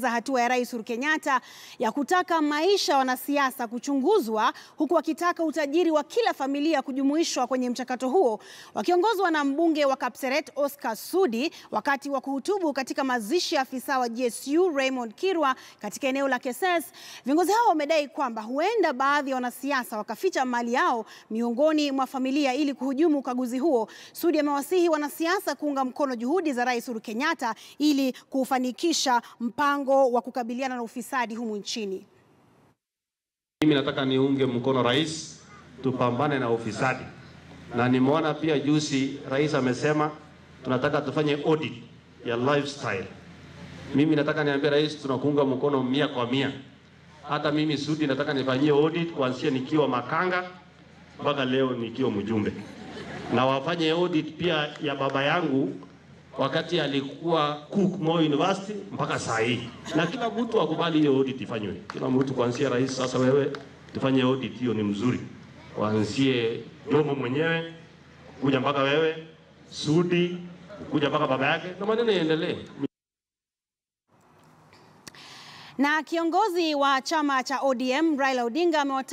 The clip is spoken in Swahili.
za hatua ya Rais Uhuru Kenyatta ya kutaka maisha ya wanasiasa kuchunguzwa huku wakitaka utajiri wa kila familia kujumuishwa kwenye mchakato huo. Wakiongozwa na mbunge wa Kapseret Oscar Sudi wakati wa kuhutubu katika mazishi ya afisa wa GSU Raymond Kirwa katika eneo la Keses, viongozi hao wamedai kwamba huenda baadhi ya wanasiasa wakaficha mali yao miongoni mwa familia ili kuhujumu ukaguzi huo. Sudi amewasihi wanasiasa kuunga mkono juhudi za Rais Uhuru Kenyatta ili kufanikisha mpango wa kukabiliana na ufisadi humu nchini. Mimi nataka niunge mkono rais, tupambane na ufisadi, na nimeona pia juzi rais amesema tunataka tufanye audit ya lifestyle. Mimi nataka niambie rais, tunakuunga mkono mia kwa mia. Hata mimi Sudi nataka nifanyie audit kuanzia nikiwa makanga mpaka leo nikiwa mjumbe, na wafanye audit pia ya baba yangu wakati alikuwa Cook Moi University mpaka saa hii, na kila mtu akubali hiyo audit ifanywe. Kila mtu kuanzia rais, sasa wewe tufanye audit hiyo, ni mzuri, kuanzie Jomo mwenyewe kuja mpaka wewe Sudi kuja mpaka baba yake, na maneno yaendelee. Na kiongozi wa chama cha ODM Raila Odinga amewataka